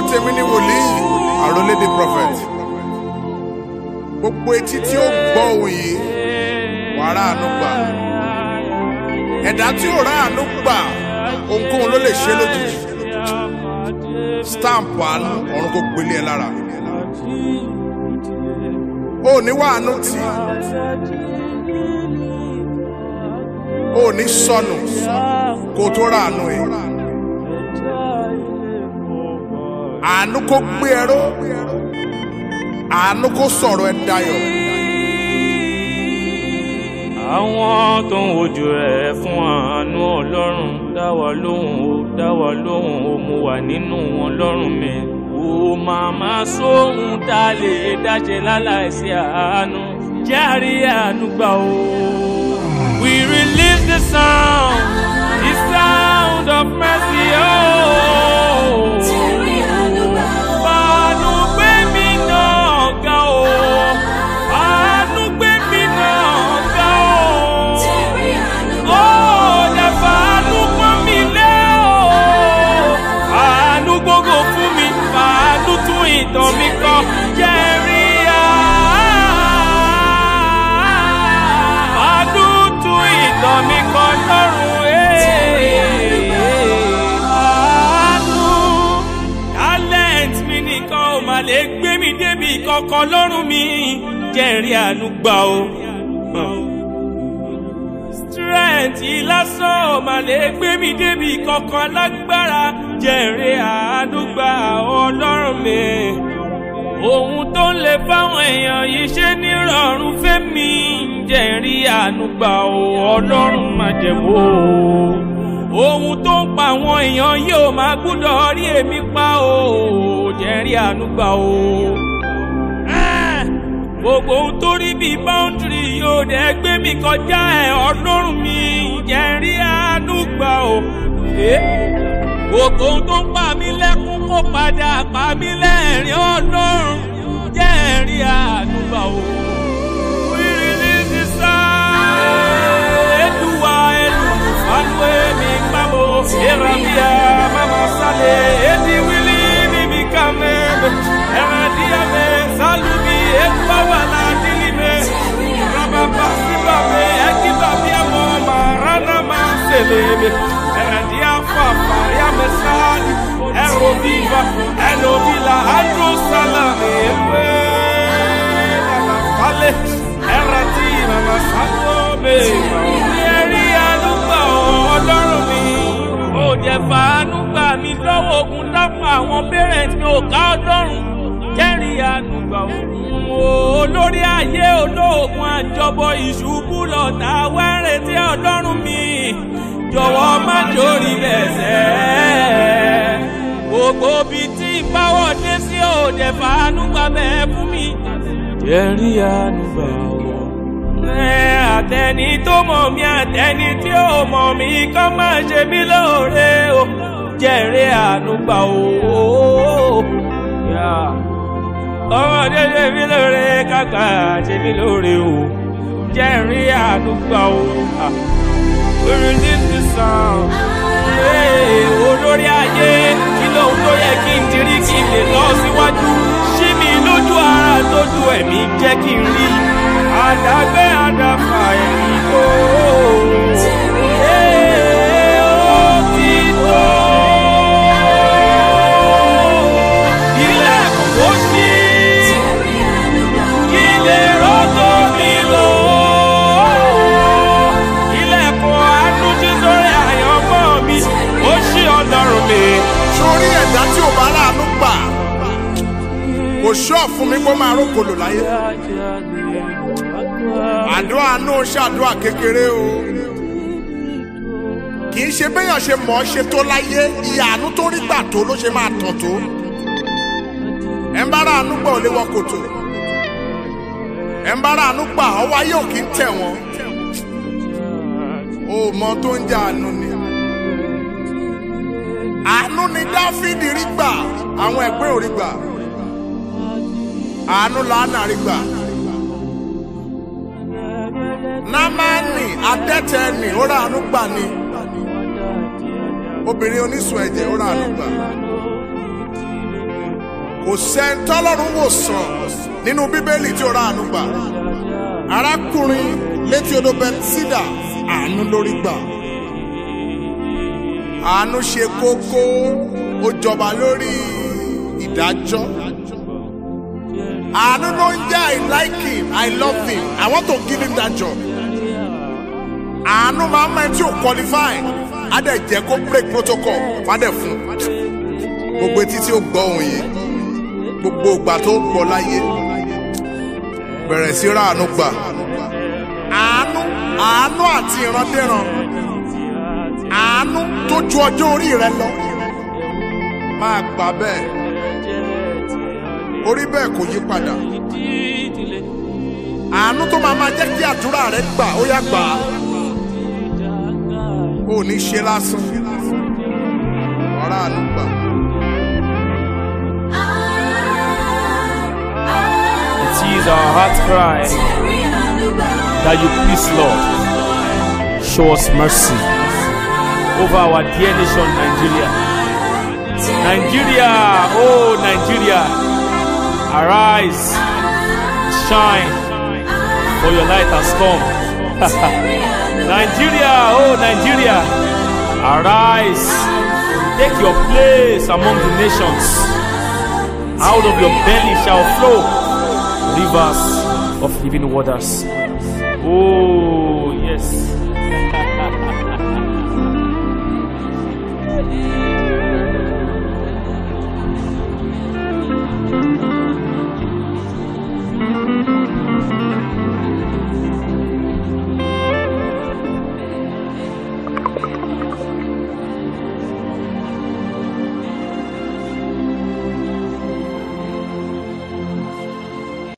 tèmi ní wòlíì àròlédè prophet gbogbo etí tí ó gbọ́ òun yìí wàá ráàánú gbà ẹ̀dá tí ò ráàánú gbà ohunkóhun ló lè ṣe lójijì stamp àánú ọ̀run kò gbélé ẹ lára o ò ní wàánú tì o ò ní sọnù kó o tó ráàánú ẹ àánú kó gbé ẹ ró àánú kó sọ̀rọ̀ ẹ dayọ̀. àwọn tó ń wojú rẹ̀ fún àánú ọlọ́run dá wa lóhùn ó dá wa lóhùn ó mú wa nínú wọn lọ́rùn mi. ó màmá sóhun tá a lè dáṣe láláìsí àánú járe àánú gbà ó. we release the sound the sound of mercy. Oh. Àánú gbé mi náà ga o. Àánú gbé mi náà ga o. Ó dẹ̀ fàánú pọ́n mi lé o. Àánú gbogbo fún mi, fàánú tún ìtàn mi kọ. Jẹ́rí àánú tún ìtàn mi kọ lọ́rùn. Àánú talent mi nìkan ò mà lè gbé mi débi kankan lọ́rùn mi jẹ́rìí àánú gbà o. strength lásán ò mà lè gbé mi débi kankan lágbára jẹ́rìí àánú gbà ọlọ́run mi. ohun tó ń lè fáwọn èèyàn yìí ṣe nírọ̀rùn fẹ́mi jẹ́rìí àánú gbà o ọlọ́run má jẹ̀wọ́ o ohun tó ń pa àwọn èèyàn yóò máa gbúdọ̀ rí èmi pa o jẹ́rí àánú gbà o. Ah! gbogbo ohun tó rí bíi báńdìrì yóò dẹ̀ gbé mi kọjá ẹ̀ ọlọ́run mi jẹ́rí àánú gbà o. Eh? gbogbo ohun tó ń pa mí lẹ́kún kó padà pa mí lẹ́rìn ọlọ́run jẹ́rí àánú gbà o. We release the sound. Eduwa, Edu, Alwe, mi mamo, Erabia, mama sale, Edi wili, mi mi kame, Eradia me, Salubi, Edwa wala dilime, Rababa sibabe, Ekiba biamo, Marana ma selebe, Eradia fa, Faria me sali, Ero viva, Elo vila, Andro salame, Ewe, Nana fale, Eratina ma salobe, Ẹ̀rí àlùgbà ọlọ́run mi. Ó jẹ́ fàánú gbà mí lọ́wọ́ ogun dápọ̀ àwọn parents mi ò ká ọlọ́run. Jẹ́rí àlùgbà òun olórí ayé olóògùn àjọbọ ìṣubú lọ́tà wẹ́rẹ̀ tí ọlọ́run mi. Jọ̀wọ́ má jórí bẹ̀sẹ̀. Gbogbo bíi tí ìbáwọ̀ dé sí òde fàánú gbà bẹ́ẹ̀ fún mi. Jẹ́rí àlùgbà òun àtẹni tó mọ̀ mí àtẹni tí ó mọ̀ mí kọ́ máa ṣe mí lóore o jẹ́rìí àánú gbà o. ọmọdé ṣe mí lóore kàkà ṣe mí lóore o jẹ́rìí àánú gbà o. orin ní ti sàn olórí ayé kí lóhun tó yẹ kí n dirí kí n lè lọ síwájú ṣí mi lójú ara tójú ẹ̀mí jẹ́ kí n rí àdàgbé àdàfà ẹ̀yìn tó. Ee, ó ti tó. Ilẹ̀kùn kò ṣí, ilé rọ́tò mi lò. Ilẹ̀kùn àánú jí sórí àyànmọ́ mi, ó ṣí ọlọ́run mi. sórí ẹ̀dá tí ò bá ráàánú gbà kò ṣọ́ fún mi kó máa rókòlò láyé àdúrà náà ṣàdúrà kékeré o kì í ṣe béèyàn ṣe mọ̀ ọ́ ṣe tó láyé ìyá àánú tó rí gbà tó ló ṣe máa tàn tó ẹ̀ ń bá ráàánú gbà ò lè wọ kòtò ẹ̀ ń bá ráàánú gbà ọwọ́ ayé ò kì í tẹ̀ wọ́n o mọ tó ń jẹ́ àánú ni àánú ni dáfídì rí gbà àwọn ẹgbẹ́ ò rí gbà àánú làánà rí gbà námánì adẹ́tẹ̀ẹ́nì ó ràánú gbà ni obìnrin oníṣun ẹ̀jẹ̀ ó ràánú gbà kò sẹ́ńtọ́lọ́run wò sàn nínú bíbélì tí ó ra àánú gbà arákùnrin létí odò bẹtísídà àánú lórí gbà àánú ṣe kókó ó jọba lórí ìdájọ́ àánú ló ń jẹ́ i like him i love him i want to give him that job àánú máa ń mọ ẹni tí ò qualify á dẹ̀ jẹ́ kó break protocol fádẹ̀ fún gbogbo etí tí ó gbọ́ ohun yìí gbogbo ìgbà tó gbọ́ láyé bẹ̀rẹ̀ sí ra àánú gbà àánú àánú àti ìrandéran àánú tó ju ọjọ́ orí rẹ lọ máa gbà bẹ́ẹ̀ orí bẹ́ẹ̀ kò yí padà àánú tó máa máa jẹ́ kí àdúrà rẹ gbà ó yá gbà á ó ní ṣe lásán ọ̀rá àánú gbà. It is our heart cry that you please, Lord, show us mercy over our dear nation, Nigeria. Nigeria, oh Nigeria, arise, shine, for your light has come. Nigeria, oh Nigeria, arise, take your place among the nations. Out of your belly shall flow rivers of living waters. Oh,